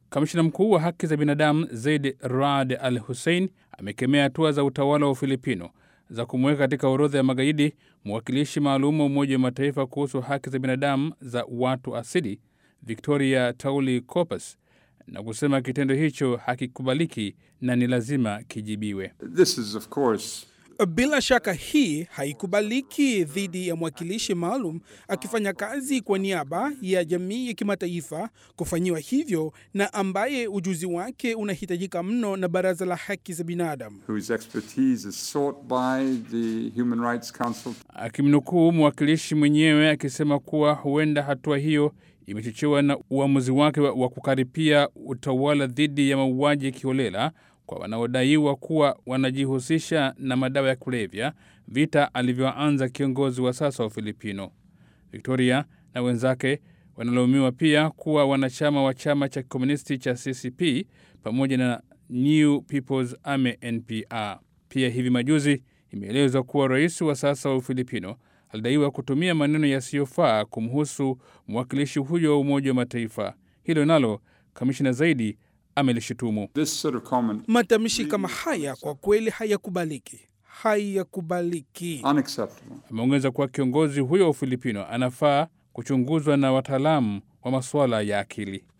Kamishina mkuu wa haki za binadamu Zaid Raad Al Hussein amekemea hatua za utawala wa Ufilipino za kumweka katika orodha ya magaidi mwakilishi maalum wa Umoja wa Mataifa kuhusu haki za binadamu za watu asili Victoria Tauli Copes na kusema kitendo hicho hakikubaliki na ni lazima kijibiwe. This is of course Bila shaka hii haikubaliki dhidi ya mwakilishi maalum akifanya kazi kwa niaba ya jamii ya kimataifa kufanyiwa hivyo na ambaye ujuzi wake unahitajika mno na Baraza la Haki za Binadamu. whose expertise is sought by the Human Rights Council. Akimnukuu mwakilishi mwenyewe akisema kuwa huenda hatua hiyo imechochewa na uamuzi wake wa wa kukaripia utawala dhidi ya mauaji ya kiholela kwa wanaodaiwa kuwa wanajihusisha na madawa ya kulevya, vita alivyoanza kiongozi wa sasa wa Ufilipino. Victoria na wenzake wanalaumiwa pia kuwa wanachama wa chama cha kikomunisti cha CCP pamoja na New People's Army NPR. Pia hivi majuzi imeelezwa kuwa rais wa sasa wa Ufilipino alidaiwa kutumia maneno yasiyofaa kumhusu mwakilishi huyo wa Umoja wa Mataifa. Hilo nalo kamishina zaidi amelishutumu. This sort of comment Matamshi kama haya kwa kweli hayakubaliki, hayakubaliki. unacceptable. Ameongeza kuwa kiongozi huyo wa Ufilipino anafaa kuchunguzwa na wataalamu wa masuala ya akili.